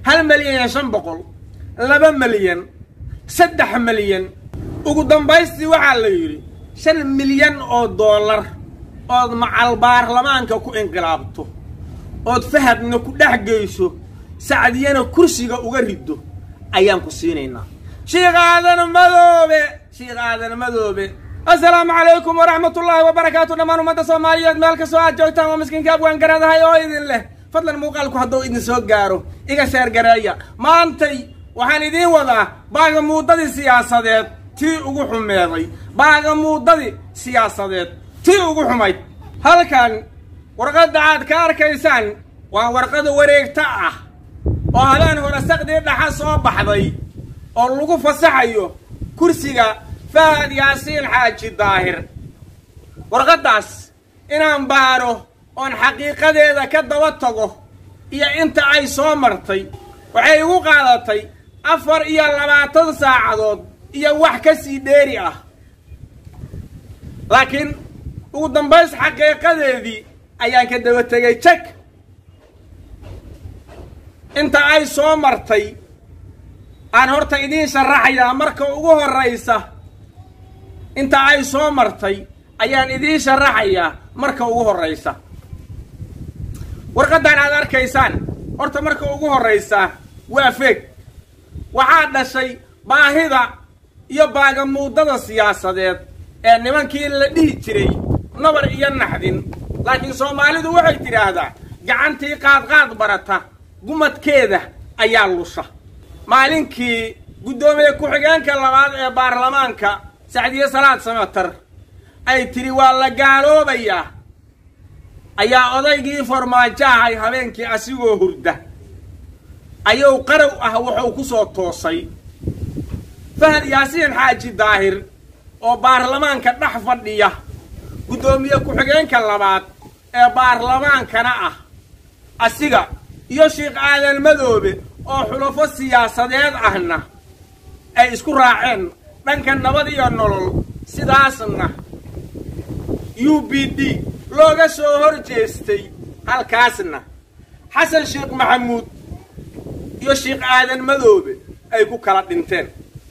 hal milyan iyo shan boqol laba milyan saddex milyan ugu dambaystii waxaa la yidhi shan milyan oo dollar ood macal baarlamaanka ku inqilaabto ood fahadna ku dhex geyso sacdiyana kursiga uga riddo ayaan ku siinaynaa shiikh aadan madoobe shiikh aadan madoobe assalaamu calaykum waraxmatullaahi wabarakaatu dhammaan ummadda soomaaliyeed meel kastoo aad joogtaan waa miskiinka abwaan garadahay oo idin leh fadlan muuqaalku hadduu idin soo gaaro iga sheer gareeya maantay waxaan idiin wadaa baagamuudadii siyaasadeed tii ugu xumeeday baagamuudadii siyaasadeed tii ugu xumayd halkan warqadda aad ka arkaysaan waa warqada wareegta ah oo habeen hore saqdii dhaxa soo baxday oo lagu fasaxayo kursiga fahad yaasiin xaaji daahir warqaddaas inaan baaro oon xaqiiqadeeda ka daba tago iyo inta ay soo martay waxay igu qaadatay afar iyo labaatan saacadood iyo wax ka sii dheeri ah laakiin ugu dambays xaqiiqadeedii ayaan ka daba tegay jek inta ay soo martay aan horta idiin sharaxayaa marka ugu horraysa inta ay soo martay ayaan idiin sharaxayaa marka ugu horraysa warqaddan aad arkaysaan horta marka ugu horraysa waa feeg waxaa dhashay baahida iyo baagamuudada siyaasadeed ee nimankii la dhihi jiray nabar iyo naxdin laakiin soomaalidu waxay tidhaahdaa gacantii qaadqaad barata gumadkeeda ayaa lusha maalinkii guddoomiye ku-xigeenka labaad ee baarlamaanka sacdiye salaad samatar ay tidhi waa la gaaloobayaa ayaa odaygii farmaajo ahay habeenkii asigoo hurda ayuu qarow ah wuxuu ku soo toosay fahad yaasiin xaaji daahir oo baarlamaanka dhex fadhiya guddoomiye ku-xigeenka labaad ee baarlamaankana ah asiga iyo sheikh aadan madoobe oo xulafo siyaasadeed ahna ay isku raaceen dhanka nabad iyo nolol sidaasna u b d looga soo hor jeestay halkaasna xasan sheekh maxamuud iyo sheikh aadan madoobe ay ku kala dhinteen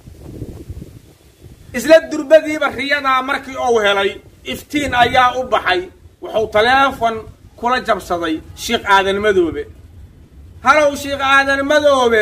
isla durbadiiba riyadaa markii uu helay iftiin ayaa u baxay wuxuu taleefon kula jabsaday sheikh aadan madoobe halow sheikh aadan madoobe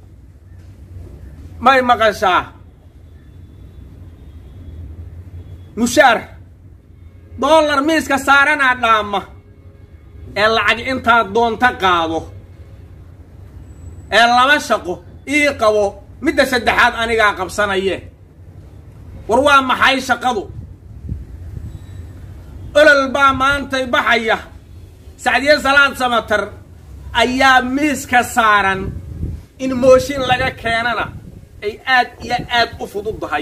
may maqashaa mushaar dollar miiska saaranaa dhaama ee lacag intaad doonta qaado ee laba shaqo ii qabo midda saddexaad anigaa qabsanaye war waa maxay shaqadu olol baa maantay baxaya sacdiye salaad samatar ayaa miiska saaran in mooshin laga keenana ay aad iyo aad u fududdahay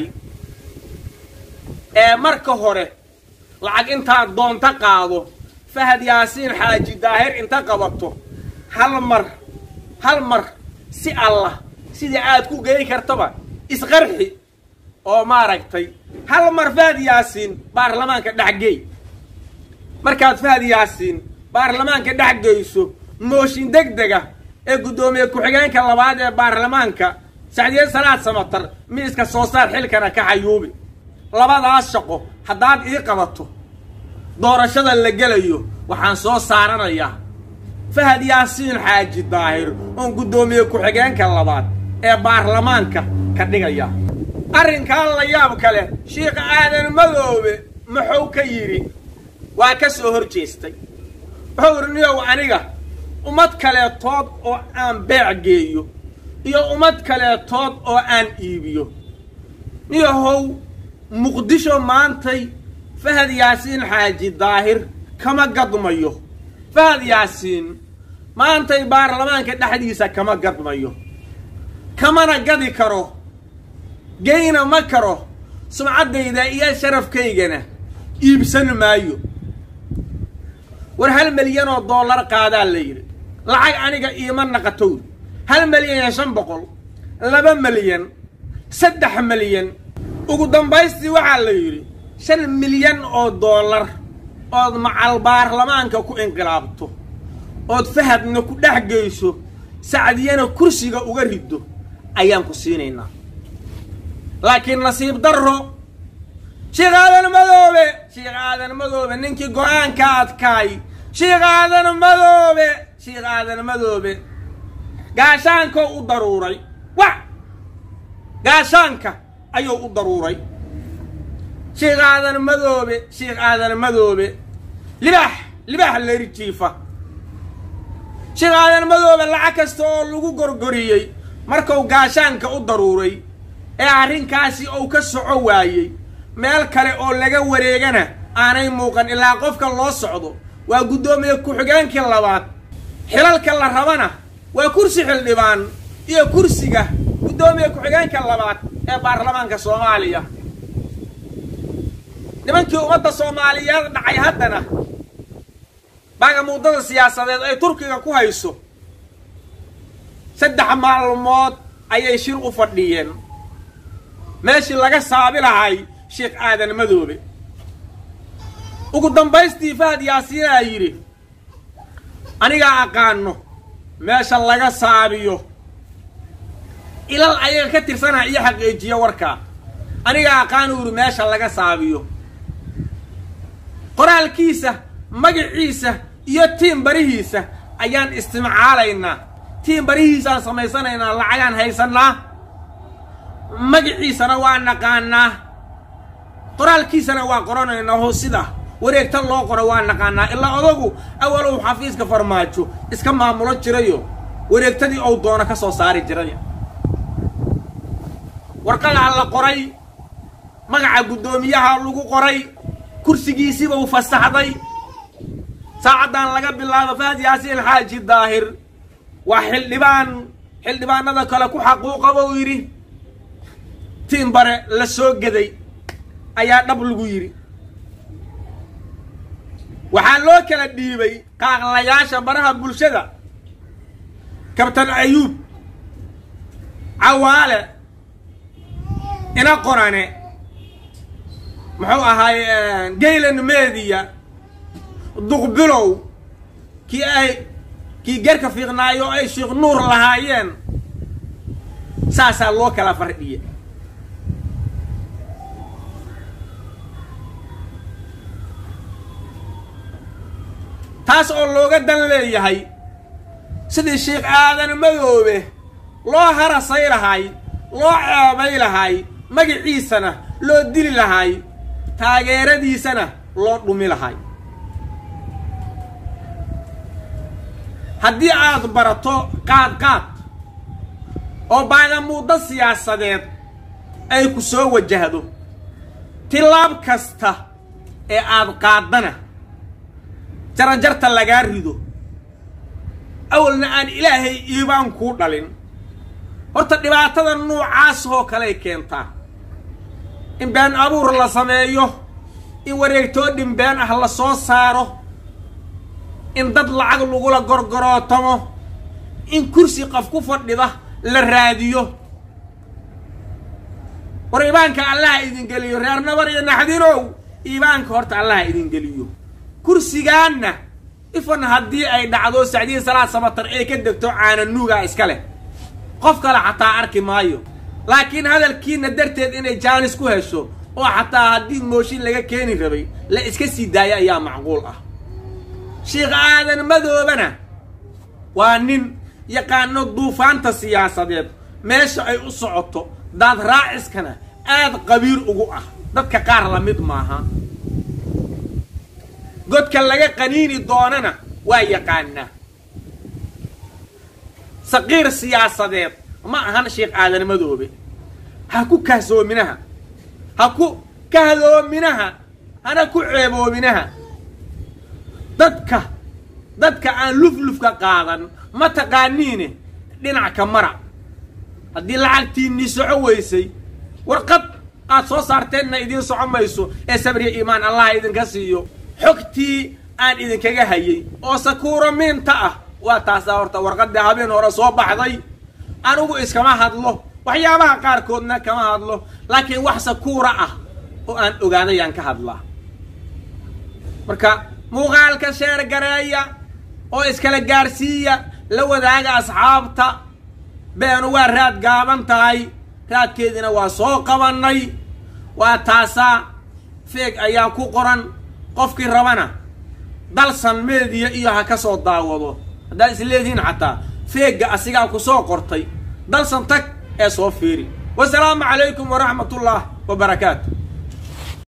ee marka hore lacag intaad doonta qaado fahad yaasiin xaaji daahir inta qabato hal mar hal mar si allah sidii aad ku gey kartaba isqarxi oo maaragtay hal mar fahad yaasiin baarlamaanka dhexgey markaad fahad yaasiin baarlamaanka dhex geyso mooshin deg dega ee guddoomiye ku-xigeenka labaad ee baarlamaanka sacdiye salaad samatar miiska soo saar xilkana ka xayuubi labadaas shaqo haddaad ii qabato doorashada la gelayo waxaan soo saaranayaa fahad yaasiin xaaji daahir oon guddoomiye ku-xigeenka labaad ee baarlamaanka ka dhigaya arrinkan la yaab kale sheikh aadan madoobe muxuu ka yidhi waa ka soo hor jeestay wuxuu idhi niyow aniga ummad kaleetood oo aan beec geeyo iyo ummad kaleetood oo aan iibiyo niyahow muqdisho maantay fahad yaasiin xaaji daahir kama gadmayo fahad yaasiin maantay baarlamaanka dhexdiisa kama gadmayo kamana gadi karo geyna ma karo sumcaddayda iyo sharafkaygana iibsan maayo war hal milyan oo dollar qaadaa la yidhi lacag aniga iima naqatowd hal milyan iyo shan boqol laba milyan saddex milyan ugu dambaystii waxaa la yidhi shan milyan oo dollar ood macal baarlamaanka ku inqilaabto ood fahadna ku dhex geyso sacdiyana kursiga uga riddo ayaan ku siinaynaa laakiin nasiib darro sheekh aadan madoobe sheekh aadan madoobe ninkii go-aanka adkaay sheekh aadan madoobe sheekh aadan madoobe gaashaankoo u daruuray wa gaashaanka ayuu u daruuray sheekh aadan madoobe sheekh aadan madoobe libaax libaax leri jiifa sheekh aadan madoobe lacag kasta oo lagu gorgoriyey markuu gaashaanka u daruuray ee arrinkaasi uu ka soco waayey meel kale oo laga wareegana aanay muuqan ilaa qofka loo socdo waa guddoomiye ku-xigeenkii labaad xilalka la rabana waa kursi xildhibaan iyo kursiga guddoomiye ku-xigeenka labaad ee baarlamaanka soomaaliya nimankii ummadda soomaaliyeed dhacay haddana baagamuudada siyaasadeed ay turkiga ku hayso saddex maalmood ayay shir u fadhiyeen meeshii laga saabi lahay sheekh aadan madoobe ugu dambaystii fahad yaasiinaa yidhi anigaa aqaano meesha laga saabiyo ilal ayaga ka tirsanaa iyo xaqiijiyo warkaa anigaa aqaano yidhi meesha laga saabiyo qoraalkiisa magaciisa iyo tiim barihiisa ayaan istimcaalaynaa tiim barihiisaan samaysanaynaa lacagaan haysannaa magaciisana waa naqaanaa qoraalkiisana waa qoranaynaa hoo sida wareegta loo qoro waa naqaanaa ilaa odagu awalow xafiiska farmaajo iska maamulo jirayo wareegtadii ou doono ka soo saari jiray warqadaa la qoray magaca guddoomiyaha lagu qoray kursigiisiiba u fasaxday saacaddan laga bilaabo fahad yaasiin xaaji daahir waa xildhibaan xildhibaanada kale ku xaquuqa buu yidhi tiin bare la soo geday ayaa dhab lagu yidhi waxaa loo kala dhiibay qaaqlayaasha baraha bulshada kabtan ayuub cawaale ina qorane muxuu ahaay gaylan media duqbilow kii ay kii gerka fiiqnaayo ay sheekh nuur lahaayeen saasaa loo kala fardhiya taas oo looga dan leeyahay sidii sheekh aadan madoobe loo harasay lahay loo ceebay lahay magaciisana loo dili lahay taageeradiisana loo dhumi lahay haddii aad barato qaad qaad oo baagamuuddo siyaasadeed ay ku soo wajahdo tilaab kasta ee aad qaaddana jarajarta lagaa rido awalna aan ilaahay iibaan kuu dhalin horta dhibaatada noocaas oo kaley keentaa in been abuur la sameeyo in wareegtoodhin been ah la soo saaro in dad lacag lagula gorgorootamo in kursi qof ku fadhida la raadiyo war iibaanka allaha idin geliyo reer nabar iyo naxdinow iibaanka horta allaha idin geliyo kursigaanna ifan haddii ay dhacdo sacdiya salaad samatar ee ka degto caananuugaa iska leh qof kale xataa arki maayo laakiin hadalkiina darteed inay jaanis ku hesho oo xataa haddii mooshin laga keeni rabay la iska sii daayo ayaa macquul ah sheekh aadan madoobana waa nin yaqaano duufaanta siyaasadeed meesha ay u socoto daad raaciskana aad qabiir ugu ah dadka qaar la mid maaha godka laga qaniini doonana waa yaqaanaa saqiir siyaasadeed ma ahan sheekh aadan madoobe ha ku kahsoominaha ha ku kahdoominaha hana ku ceeboominaha dadka dadka aan luflufka qaadan ma taqaaniine dhinac ka mara haddii lacagtiinnii soco weysay warqad aad soo saarteenna idiin soco mayso ee sabriya iimaan allaha idinka siiyo xogtii aan idinkaga hayay oo sakuuro miinta ah waa taasaa horta warqaddii habeen hore soo baxday anigu iskama hadlo waxyaabaha qaarkoodna kama hadlo laakiin wax sakuura ah oo aan ogaadayaan ka hadlaa marka muuqaalka sheer gareeya oo iskala gaarsiiya la wadaaga asxaabta beenu waa raad gaaban tahay raadkeediina waa soo qabannay waa taasaa feeg ayaa ku qoran qofkii rabana dalsan meediya iyo ha ka soo daawado haddaad isleedihiin xataa feegga asigaa ku soo qortay dalsan tag ee soo fiiri wasalaamu calaykum waraxmat ullah wa barakaatu